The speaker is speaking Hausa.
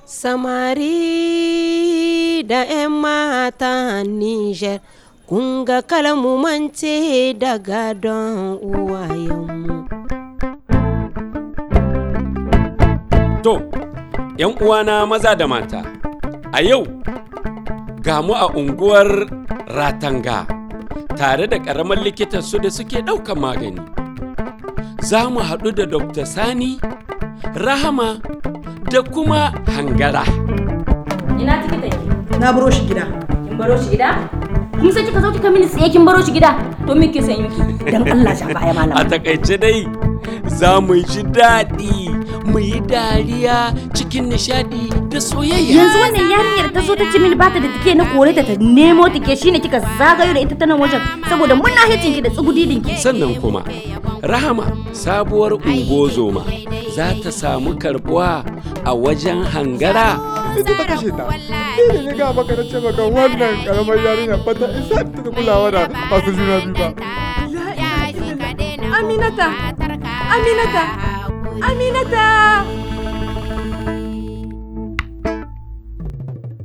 Samari da 'yan mata Nijar, kun ga kalmu mance da gadon uwayenmu. To, ‘yan uwana maza da mata, a yau ga mu a unguwar Ratanga tare da ƙaramar likitan su da suke ɗaukan magani. Za mu haɗu da Dr. Sani, Rahama da kuma Hangara. Ina tikitan ki? Na baro shi gida. Kin baro shi gida? Kuma sai kika zo kika mini tsaye kin baro shi gida? To me ke san miki? Dan Allah sha baya A malama. takaice dai za mu ji daɗi, mu yi dariya cikin nishaɗi da soyayya. Yanzu wannan yarinyar ta zo ta ce mini bata da tike na kore ta ta nemo tike shine kika zagayo da ita ta nan wajen saboda muna hicin ki da tsugudidin ki. sannan kuma rahama sabuwar ungozoma za ta samu karbuwa a wajen hangara ita ta kashe ta ni ne ga maka na ce maka wannan karamar yarinya ba ta isa ta kulawa da masu juna biyu ba Aminata! Aminata! Aminata!